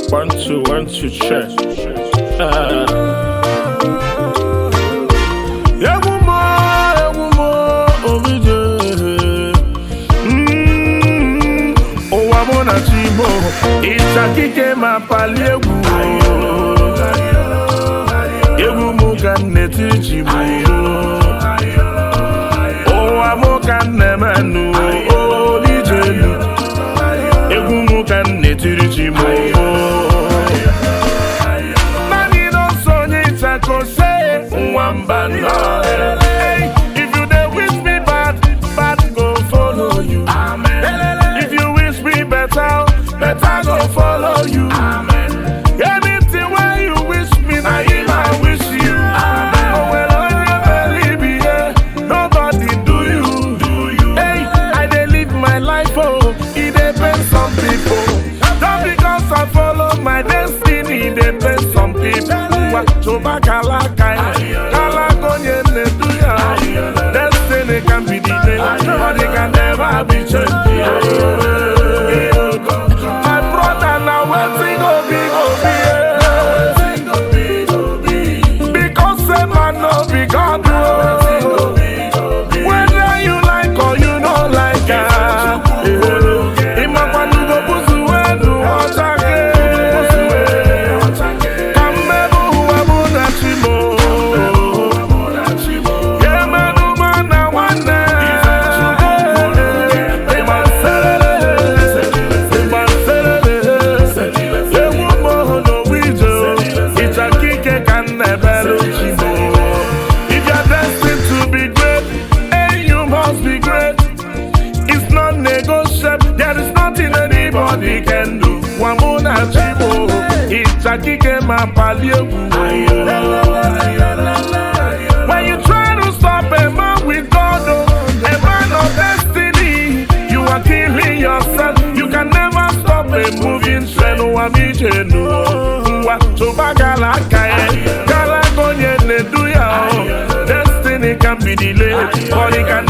One, two, one, two, check. Ah. Egwu m, egwu m, Obije. Mm, Ụwa mụ na chi m, ịchakike ma pali egwu. Egwu m ka m na-eti chi m. Ụwa mụ ka m na-emenụ, Obije elu. Egwu m ka m na-etiri chi m. Naanị n'ọsọ onye ịchaka ose nwamba nọ. Hey, If you dey wish me bad, bad go follow you. If you wish me better, better go follow you. Anything wey you wish me, na him I wish you. Oh, well, onye believe me, yeah, nobody do you. Hey, I dey live my life, oh, e dey pain some people. Just because I follow my destiny, e dey pain some people. Ngwa, choba kalaka ya, kalaka onye na-edu ya. Destiny can be delayed, but it can never be changed. My brother, now wetin go be, go be, yeah. Because say man no be God, oh. Whether you like or you no like am, eh, ịmakwanugo busu wenu ọchake. Ka mmebu ụwa mụ na chi m, ya emedu mụ na nwanne. Ịma nserere, ịma nserere, egwu m n'ogbu ije, ịchakike ka m na-ebelu chi m. If you're destined to be great, and you must be great. It's not negotiable. There is nothing anybody can do. Wamuna chibo, ichakike mapali egwu. When you try to stop a man with God, oh, a man of destiny, you are killing yourself. You can never stop a moving train. Wamichenu, wa choba gala kaye, gala gonye nedu ya. oh. Destiny can be delayed, but it can